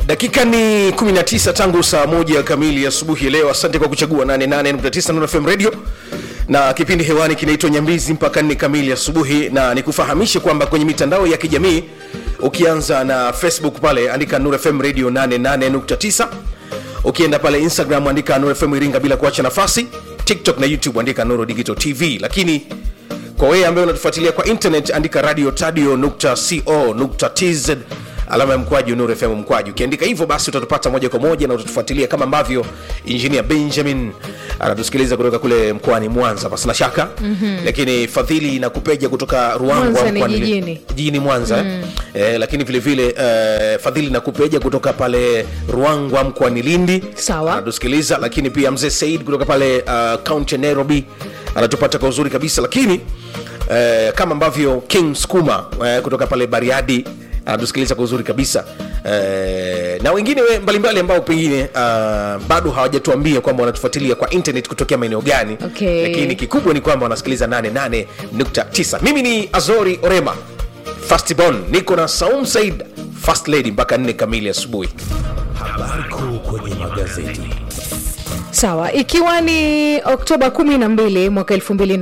dakika ni 19 tangu saa moja kamili asubuhi leo asante kwa kuchagua 88.9 Nuru fm radio na kipindi hewani kinaitwa nyambizi mpaka nne kamili asubuhi na nikufahamishe kwamba kwenye mitandao ya kijamii ukianza na facebook pale andika Nuru fm radio 88.9 ukienda pale instagram andika Nuru fm iringa bila kuacha nafasi tiktok na youtube andika Nuru digital tv lakini kwa wewe ambaye unatufuatilia kwa internet andika radio tadio co tz alama ya mkwaju Nuru FM mkwaju. Ukiandika hivyo basi utatupata moja kwa moja na utatufuatilia kama ambavyo Engineer Benjamin anatusikiliza kutoka kule mkoani Mwanza pasina shaka mm-hmm. Lakini Fadhili na Kupeja kutoka Ruangwa Mwanza ni mkoani- jijini. jijini Mwanza mm. eh, lakini vile vile eh, Fadhili na Kupeja kutoka pale Ruangwa mkoani Lindi Sawa. anatusikiliza, lakini pia mzee Said kutoka pale uh, county ya Nairobi anatupata kwa uzuri kabisa, lakini eh, kama ambavyo King Skuma eh, kutoka pale Bariadi anatusikiliza kwa uzuri kabisa eh, na wengine we- mbalimbali ambao pengine uh, bado hawajatuambia kwamba wanatufuatilia kwa internet kutokea maeneo gani Okay. lakini kikubwa ni kwamba wanasikiliza 88.9 mimi ni azori orema fastbon niko na saum said fast lady mpaka 4 kamili asubuhi habari kuu kwenye magazeti sawa ikiwa ni oktoba 12 mwaka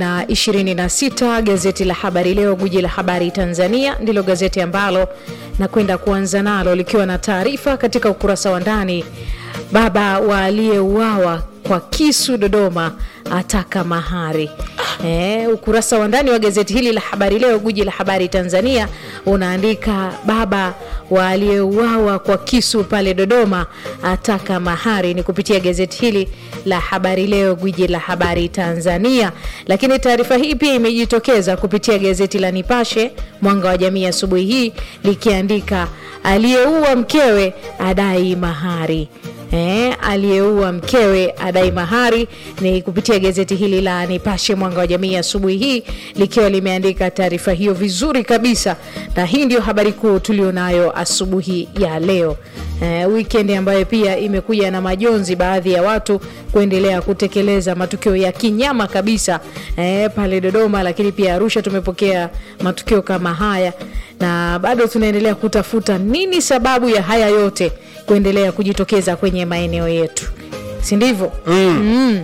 226 gazeti la habari leo guji la habari tanzania ndilo gazeti ambalo nakwenda kuanza nalo likiwa na taarifa katika ukurasa wa ndani baba wa aliyeuawa kwa kisu dodoma ataka mahari e, ukurasa wa ndani wa gazeti hili la habari leo guji la habari tanzania unaandika baba wa aliyeuawa kwa kisu pale dodoma ataka mahari ni kupitia gazeti hili la habari leo gwiji la habari tanzania lakini taarifa hii pia imejitokeza kupitia gazeti la nipashe mwanga wa jamii asubuhi hii likiandika aliyeua mkewe adai mahari Eh, aliyeua mkewe adai mahari ni kupitia gazeti hili la nipashe mwanga wa jamii asubuhi hii likiwa limeandika taarifa hiyo vizuri kabisa na hii ndio habari kuu tulionayo asubuhi ya leo eh, weekend ambayo pia imekuja na majonzi baadhi ya watu kuendelea kutekeleza matukio ya kinyama kabisa eh, pale dodoma lakini pia arusha tumepokea matukio kama haya na bado tunaendelea kutafuta nini sababu ya haya yote kuendelea kujitokeza kwenye maeneo yetu si ndivyo mm.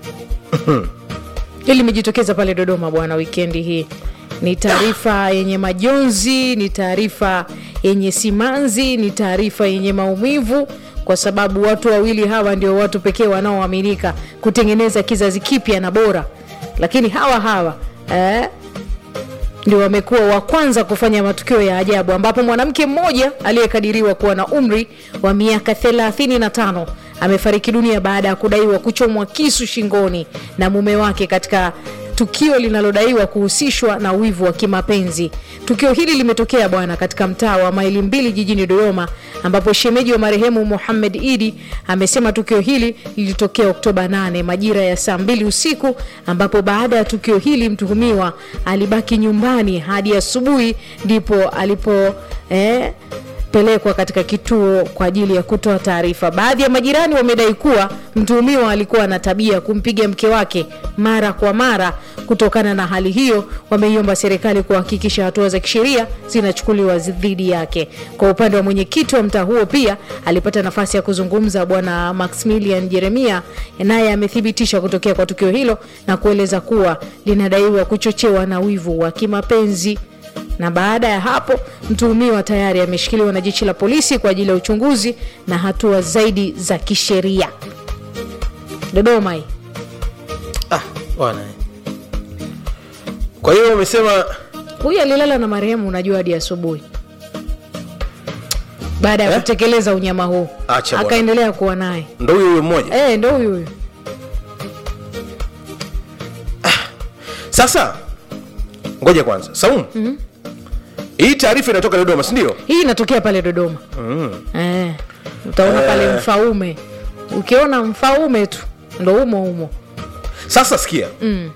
mm. hili limejitokeza pale dodoma bwana wikendi hii ni taarifa yenye majonzi ni taarifa yenye simanzi ni taarifa yenye maumivu kwa sababu watu wawili hawa ndio watu pekee wanaoaminika kutengeneza kizazi kipya na bora lakini hawa hawa eh, ndio wamekuwa wa kwanza kufanya matukio ya ajabu ambapo mwanamke mmoja aliyekadiriwa kuwa na umri wa miaka 35 amefariki dunia baada ya kudaiwa kuchomwa kisu shingoni na mume wake katika tukio linalodaiwa kuhusishwa na wivu wa kimapenzi tukio hili limetokea bwana katika mtaa wa maili mbili jijini dodoma ambapo shemeji wa marehemu muhammed idi amesema tukio hili lilitokea oktoba 8 majira ya saa mbili usiku ambapo baada ya tukio hili mtuhumiwa alibaki nyumbani hadi asubuhi ndipo alipo eh, pelekwa katika kituo kwa ajili ya kutoa taarifa. Baadhi ya majirani wamedai kuwa mtuhumiwa alikuwa na tabia ya kumpiga mke wake mara kwa mara. Kutokana na hali hiyo, wameiomba serikali kuhakikisha hatua za kisheria zinachukuliwa dhidi yake. Kwa upande wa mwenyekiti wa mtaa huo, pia alipata nafasi ya kuzungumza Bwana Maximilian Jeremia, naye amethibitisha kutokea kwa tukio hilo na kueleza kuwa linadaiwa kuchochewa na wivu wa kimapenzi na baada ya hapo mtuhumiwa tayari ameshikiliwa na jeshi la polisi kwa ajili ya uchunguzi na hatua zaidi za kisheria dodoma hii ah, bwana kwa hiyo wamesema huyu alilala na marehemu unajua hadi asubuhi baada ya Eh? kutekeleza unyama huu Acha bwana. akaendelea kuwa naye ndo huyo huyo mmoja e, ndo huyu huyu sasa ngoja kwanza saumu mm-hmm. hii taarifa inatoka dodoma sindio hii inatokea pale dodoma mm. e, utaona pale mfaume ukiona mfaume tu ndo umo umo sasa sikia mm.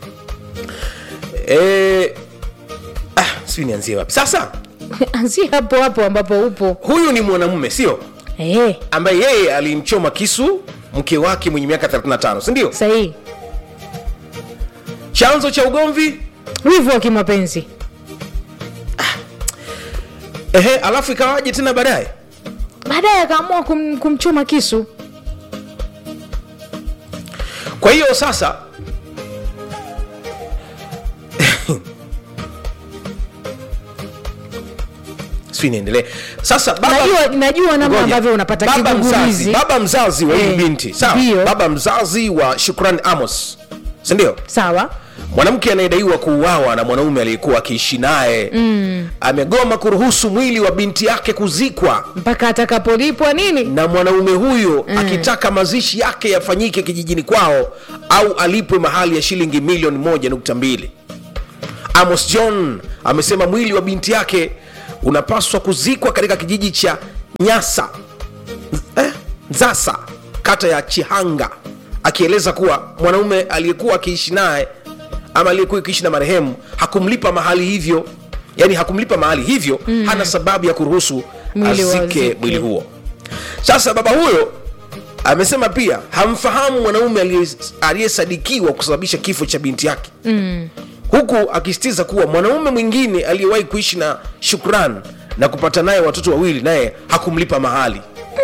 e, ah, sijui nianzie wapi sasa anzia hapo hapo ambapo upo huyu ni mwanamume sio e, ambaye yeye alimchoma kisu mke wake mwenye miaka 35 sindio sahihi chanzo cha ugomvi wivu wa kimapenzi ehe alafu ikawaje tena baadaye baadaye akaamua kum, kumchoma kisu kwa hiyo sasa sijui niendelee sasa baba, najua, najua namna Ngoja. ambavyo unapata baba mzazi, kigugumizi baba mzazi wa hii Eh, binti sawa ndio. baba mzazi wa shukran amos sindio sawa mwanamke anayedaiwa kuuawa na mwanaume aliyekuwa akiishi naye mm. amegoma kuruhusu mwili wa binti yake kuzikwa mpaka atakapolipwa nini na mwanaume huyo mm. akitaka mazishi yake yafanyike kijijini kwao au alipwe mahali ya shilingi milioni moja nukta mbili amos john amesema mwili wa binti yake unapaswa kuzikwa katika kijiji cha nyasa eh, nzasa kata ya chihanga akieleza kuwa mwanaume aliyekuwa akiishi naye ama aliyekuwa akiishi na marehemu hakumlipa mahali hivyo yani hakumlipa mahali hivyo mm. hana sababu ya kuruhusu Mwili azike wazike. mwili huo sasa baba huyo amesema pia hamfahamu mwanaume aliye- aliyesadikiwa kusababisha kifo cha binti yake mm. huku akisitiza kuwa mwanaume mwingine aliyewahi kuishi na shukran na kupata naye watoto wawili naye hakumlipa mahali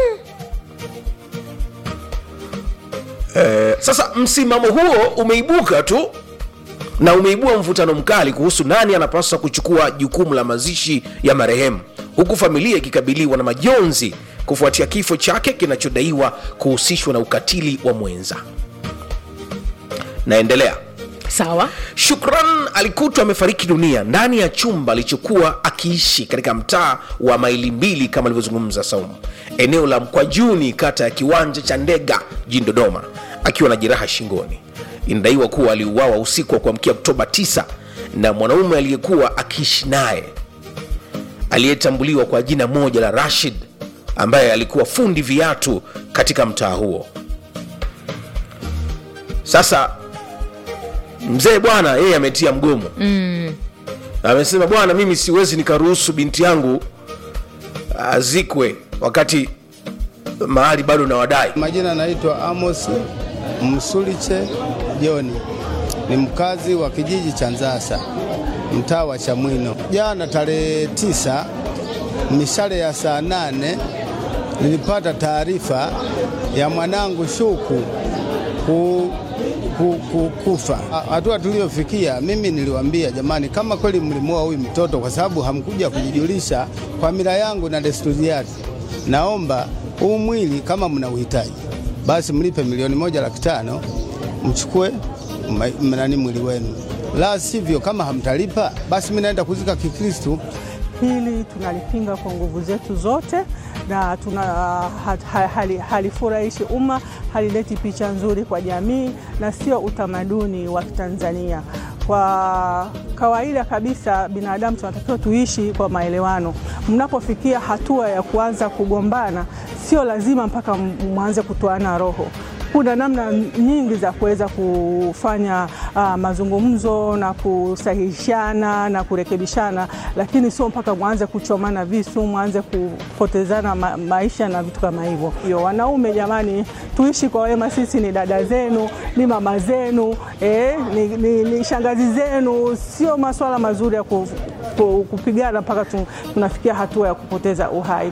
Eh, sasa msimamo huo umeibuka tu na umeibua mvutano mkali kuhusu nani anapaswa kuchukua jukumu la mazishi ya marehemu huku familia ikikabiliwa na majonzi kufuatia kifo chake kinachodaiwa kuhusishwa na ukatili wa mwenza naendelea sawa shukran alikutwa amefariki dunia ndani ya chumba alichokuwa akiishi katika mtaa wa maili mbili kama alivyozungumza saumu eneo la mkwajuni kata ya kiwanja cha ndega jijini dodoma akiwa na jeraha shingoni inadaiwa kuwa aliuawa usiku wa kuamkia oktoba 9 na mwanaume aliyekuwa akiishi naye aliyetambuliwa kwa jina moja la rashid ambaye alikuwa fundi viatu katika mtaa huo sasa mzee bwana yeye ametia mgomo mm. amesema bwana mimi siwezi nikaruhusu binti yangu azikwe wakati mahali bado na wadai Majina naitwa Amos Msuliche Joni, ni mkazi wa kijiji cha Nzasa, mtaa wa Chamwino. Jana tarehe tisa mishale ya saa nane nilipata taarifa ya mwanangu Shuku ku, ku, ku, kufa. Ha- Hatua tuliyofikia, mimi niliwaambia jamani, kama kweli mlimuoa huyu mtoto kwa sababu hamkuja kujijulisha kwa mila yangu na desturi yake, naomba huu mwili kama mna uhitaji basi mlipe milioni moja laki tano mchukue ma- nani mwili wenu, la sivyo kama hamtalipa basi mimi naenda kuzika Kikristu. Hili tunalipinga kwa nguvu zetu zote na tuna ha, ha, hali, halifurahishi umma, halileti picha nzuri kwa jamii na sio utamaduni wa Tanzania. Kwa kawaida kabisa, binadamu tunatakiwa tuishi kwa maelewano. Mnapofikia hatua ya kuanza kugombana, sio lazima mpaka mwanze kutoana roho kuna namna nyingi za kuweza kufanya uh, mazungumzo na kusahihishana na kurekebishana, lakini sio mpaka mwanze kuchomana visu, mwanze kupotezana ma maisha na vitu kama hivyo. Hiyo wanaume, jamani, tuishi kwa wema. Sisi ni dada zenu, ni mama zenu, eh, ni, ni, ni shangazi zenu. Sio maswala mazuri ya ku, ku, kupigana mpaka tu, tunafikia hatua ya kupoteza uhai.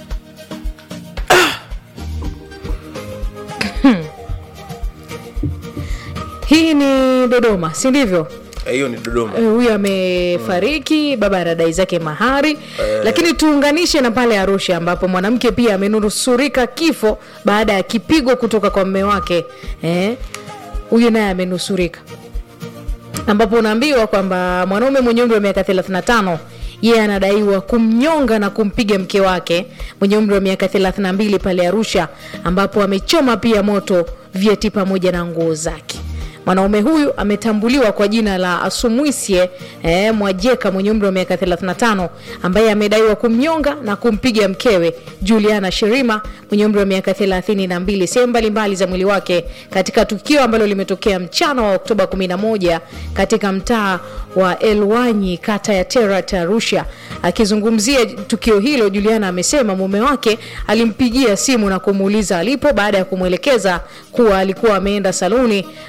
hii ni dodoma si ndivyo Eh, hiyo ni dodoma Eh, huyu amefariki baba anadai zake mahari lakini tuunganishe na pale arusha ambapo mwanamke pia amenusurika kifo baada ya kipigo kutoka kwa mme wake Eh, huyu naye amenusurika ambapo unaambiwa kwamba mwanaume mwenye umri wa miaka 35 yeye anadaiwa kumnyonga na kumpiga mke wake mwenye umri wa miaka 32 pale Arusha, ambapo amechoma pia moto vyeti pamoja na nguo zake. Mwanaume huyu ametambuliwa kwa jina la Asumwisye eh, Mwajeka mwenye umri wa miaka 35 ambaye amedaiwa kumnyonga na kumpiga mkewe Juliana Sherima mwenye umri wa miaka 32 sehemu mbalimbali za mwili wake katika tukio ambalo limetokea mchana wa Oktoba 11 katika mtaa wa Elwanyi kata ya Terrat Arusha. Akizungumzia tukio hilo, Juliana amesema mume wake alimpigia simu na kumuuliza alipo baada ya kumwelekeza kuwa alikuwa ameenda saluni asimu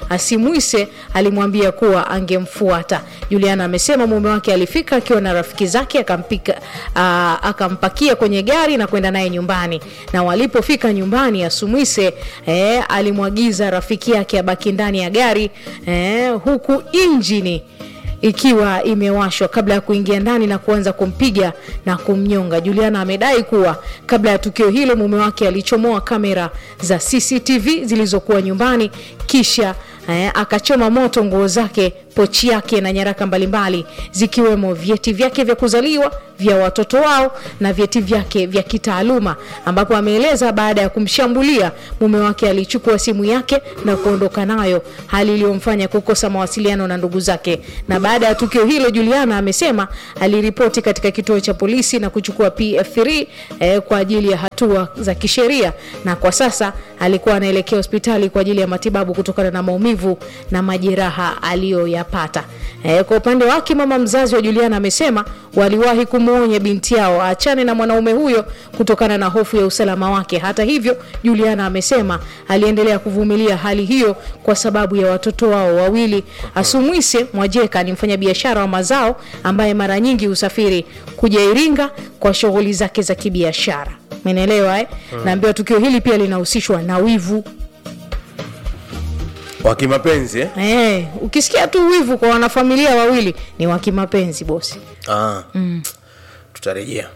Asumwise alimwambia kuwa angemfuata. Juliana amesema mume wake alifika akiwa na rafiki zake akampika, aa, akampakia kwenye gari na kwenda naye nyumbani, na walipofika nyumbani Asumwise eh, alimwagiza rafiki yake abaki ndani ya gari eh, huku injini ikiwa imewashwa kabla ya kuingia ndani na kuanza kumpiga na kumnyonga. Juliana amedai kuwa kabla ya tukio hilo mume wake alichomoa kamera za CCTV zilizokuwa nyumbani kisha eh, akachoma moto nguo zake, pochi yake na nyaraka mbalimbali zikiwemo vyeti vyake vya kuzaliwa vya watoto wao na vyeti vyake vya kitaaluma, ambapo ameeleza baada ya kumshambulia mume wake alichukua simu yake na kuondoka nayo, hali iliyomfanya kukosa mawasiliano na ndugu zake. Na baada ya tukio hilo, Juliana amesema aliripoti katika kituo cha polisi na kuchukua PF3 eh, kwa ajili ya hatua za kisheria, na kwa sasa alikuwa anaelekea hospitali kwa ajili ya matibabu kutokana na maumivu na majeraha aliyoyapata. Eh, kwa upande wake mama mzazi wa Juliana amesema waliwahi kumwonya binti yao aachane na mwanaume huyo kutokana na hofu ya usalama wake. Hata hivyo, Juliana amesema aliendelea kuvumilia hali hiyo kwa sababu ya watoto wao wawili. Asumwise Mwajeka ni mfanyabiashara wa mazao ambaye mara nyingi husafiri kuja Iringa kwa shughuli zake za kibiashara. Umeelewa eh? Naambiwa tukio hili pia linahusishwa na wivu. wa kimapenzi eh? Eh, ukisikia tu wivu kwa wanafamilia wawili ni wa kimapenzi bosi. ah. tutarejea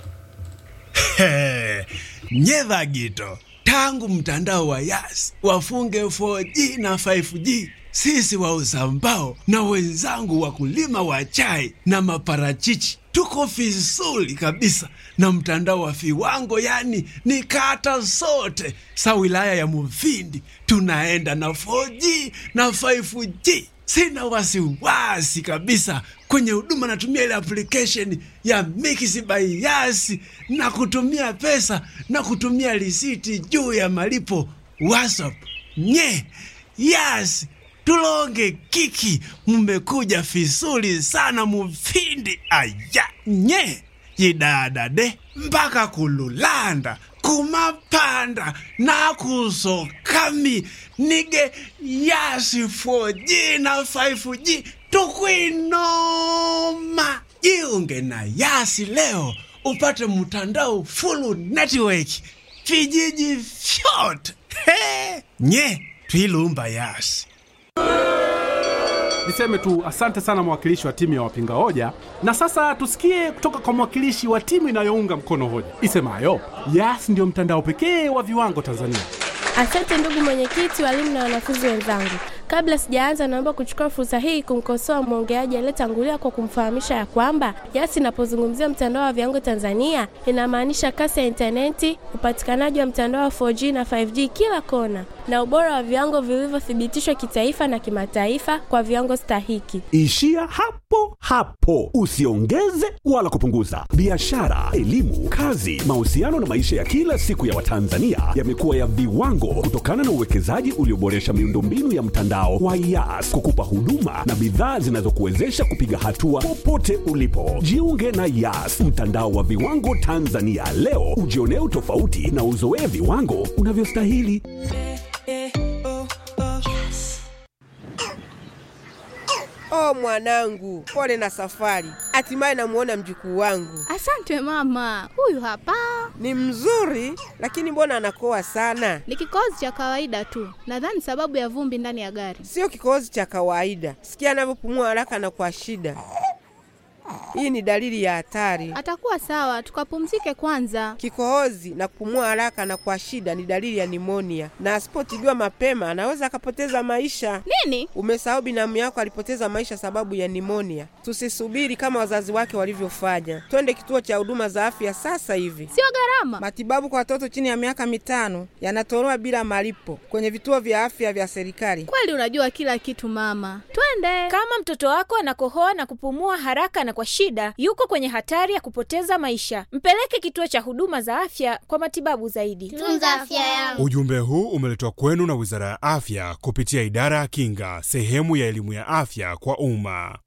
nyedha gito tangu mtandao wa yas wafunge 4G na 5G sisi wauza mbao na wenzangu wakulima wa chai na maparachichi tuko vizuri kabisa na mtandao wa viwango, yani ni kata zote sa wilaya ya Mufindi tunaenda na 4G na 5G. Sina wasiwasi kabisa kwenye huduma, natumia ile application ya Mix by Yas na kutumia pesa na kutumia risiti juu ya malipo WhatsApp. Nye Yas tulonge kiki, mmekuja vizuri sana Mufindi. Aya nye yidadade mpaka kululanda kumapanda nakusokami nige yasi 4G na 5G tukwinoma. Jiunge na Yasi leo upate mtandao full network vijiji vyote. He, nye twilumba Yasi. Niseme tu asante sana mwakilishi wa timu ya wapinga hoja, na sasa tusikie kutoka kwa mwakilishi wa timu inayounga mkono hoja isemayo Yas ndio mtandao pekee wa viwango Tanzania. Asante ndugu mwenyekiti, walimu na wanafunzi wenzangu. Kabla sijaanza, naomba kuchukua fursa hii kumkosoa mwongeaji aliyetangulia kwa kumfahamisha ya kwamba Yas inapozungumzia mtandao wa viwango Tanzania inamaanisha kasi ya intaneti, upatikanaji wa mtandao wa 4G na 5G kila kona, na ubora wa viwango vilivyothibitishwa kitaifa na kimataifa kwa viwango stahiki. Ishia hapo hapo, usiongeze wala kupunguza. Biashara, elimu, kazi, mahusiano na maisha ya kila siku ya Watanzania yamekuwa ya viwango kutokana na uwekezaji ulioboresha miundombinu ya mtandao wa Yas kukupa huduma na bidhaa zinazokuwezesha kupiga hatua popote ulipo. Jiunge na Yas, mtandao wa viwango Tanzania leo, ujionee utofauti na uzoee viwango unavyostahili. Oh mwanangu, pole na safari. Hatimaye namuona mjukuu wangu. Asante mama, huyu hapa Ni mzuri, lakini mbona anakoa sana? ni kikohozi cha kawaida tu, nadhani sababu ya vumbi ndani ya gari. Sio kikohozi cha kawaida. Sikia anavyopumua haraka na kwa shida. Hii ni dalili ya hatari. Atakuwa sawa, tukapumzike kwanza. Kikohozi na kupumua haraka na kwa shida ni dalili ya nimonia, na asipotibiwa mapema anaweza akapoteza maisha. Nini? Umesahau binamu yako alipoteza maisha sababu ya nimonia. Tusisubiri kama wazazi wake walivyofanya, twende kituo cha huduma za afya sasa hivi. Sio gharama. Matibabu kwa watoto chini ya miaka mitano yanatolewa bila malipo kwenye vituo vya afya vya serikali. Kweli unajua kila kitu mama, twende. Kama mtoto wako anakohoa na kupumua haraka na kwa shida, yuko kwenye hatari ya kupoteza maisha. Mpeleke kituo cha huduma za afya kwa matibabu zaidi. Tunza afya yangu. Ujumbe huu umeletwa kwenu na Wizara ya Afya kupitia Idara ya Kinga, sehemu ya elimu ya afya kwa umma.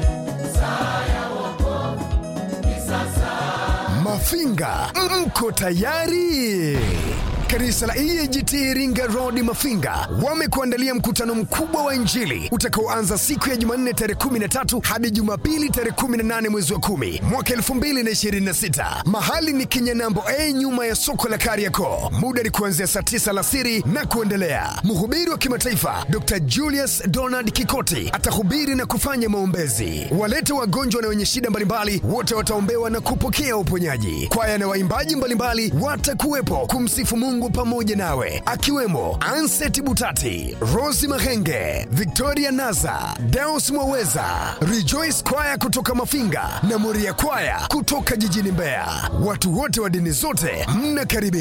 Mafinga, mko tayari? Kanisa la EAGT Iringa Road Mafinga wamekuandalia mkutano mkubwa wa Injili utakaoanza siku ya Jumanne tarehe 13 hadi Jumapili tarehe 18 mwezi wa 10 mwaka 2026. Mahali ni Kinyanambo A nyuma ya soko la Kariakoo. Muda ni kuanzia saa 9 alasiri na kuendelea. Mhubiri wa kimataifa Dr. Julius Donald Kikoti atahubiri na kufanya maombezi. Walete wagonjwa na wenye shida mbalimbali wote wataombewa na kupokea uponyaji. Kwaya na waimbaji mbalimbali watakuwepo kumsifu Mungu pamoja nawe, akiwemo Anset Butati, Rosi Mahenge, Victoria Naza, Deus Mwaweza, Rejoice Kwaya kutoka Mafinga na Moria Kwaya kutoka jijini Mbeya. Watu wote wa dini zote mnakaribishwa.